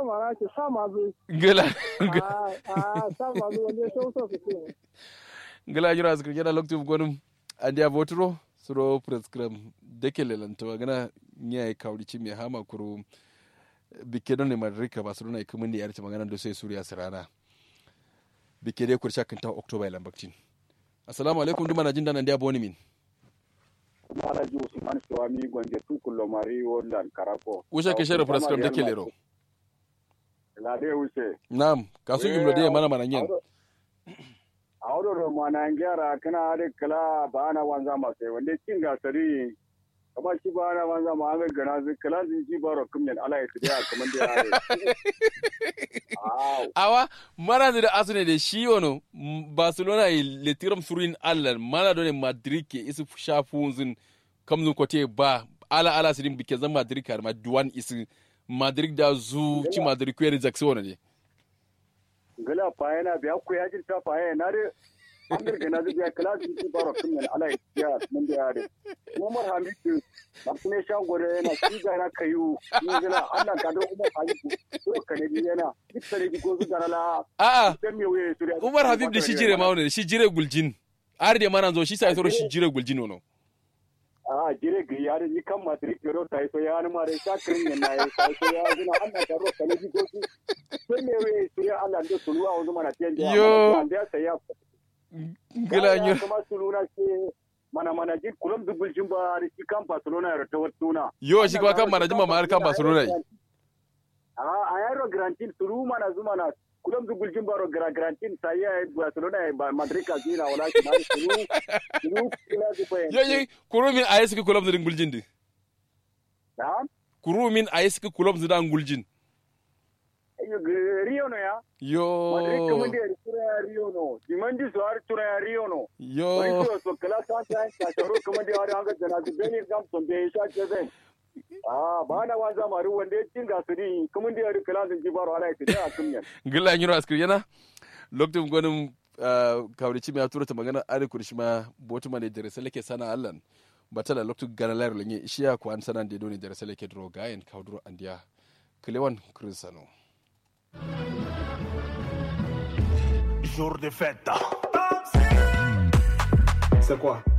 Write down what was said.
sama na ce sama zu gila a a sama zu wanda so so su ce gila jira askar yana lokacin gwanin an dia votro suro prescribe deke lelanta magana nya ya kawri ci mai hama kuro bike don ne madrika ba su nuna ikumin da yarci magana da sai suriya sirana bike dai kursha kan ta october ilan baktin assalamu alaikum duma na jin danan dia boni min Malaji Usman Suwami Gwanje Tukulo Mari Wolan Karako. usha ke shere prescribe deke lero Lade Use. nam kasu imlo de mana mana nyen A wadda da mana gyara kana da kala ba na wanza masu wanda cin gasari kama shi ba na wanza ma an gana zai kala zin ji ba ro kumyan ala ya tiya kamar da yare. Aw. awa mana da asune da shi wono m- barcelona yi letiram surin allan mana done madrid ke isu shafunzin kamzun kote ba ala ala sirin bike zan madrid kar ma duwan isu madrid da zu ci madrid kwere jackson wono ne Gala fa yana biya ku ya jirta fa yana na da an gana zai biya kala zin ji ba ro kumyan ala ya tiya kamar da yare. Umar Hamidu Martine Shangore yana shiga na kayu ni gana Allah ka do Umar Hamidu ko ka ne yana ita ne ko su garala a'a dan me waye su umar habib da shi jire ma wono shi jire guljin har da mana zo shi sai toro shi jire guljin wono a jire ga yare ni kan matri kero ta so ya ni mare ta kirin yana ya ta so ya gina Allah ka ro ka ne ko su dan me waye su ya Allah da sulu a wanzu mana tiyan da Yo. da sai ya gila nyo kuma suluna ce mana mana ji kullum dubul jin ba da shi kan Barcelona ya rata watuna yo shi kuma kan mana jima ma har kan barcelona yi a a yaro grantin sulu mana zuma na kullum dubul jin ba ro gra grantin sai ya Barcelona ya ba Madrid ka zina wala shi ma sulu sulu kila zu yo yo kurumin a yesu kulom zidin guljin di da kurumin a yesu kulom zidan guljin Rio no ya yo Madrid kuma da tura ya Rio no. Dimandi su har tura ya Rio no. Wani yo tura so kala ta ta ta sharo kuma da har hanga jana su beni gam son be sha ke zai. Ah ba na wanza maru wanda ya cin gasuri kuma da har kala sun ji baro ala ya ta kun yan. gila nyiro askir yana lokacin gwanin kawrici mai tura ta magana ari kurshi ma botu ma ne dare salake sana allan batala lokacin gana layar lenye ishiya ko an sanan da doni dare salake dro gayen kawdro andiya kilewan krinsano Jour de fête. C'est quoi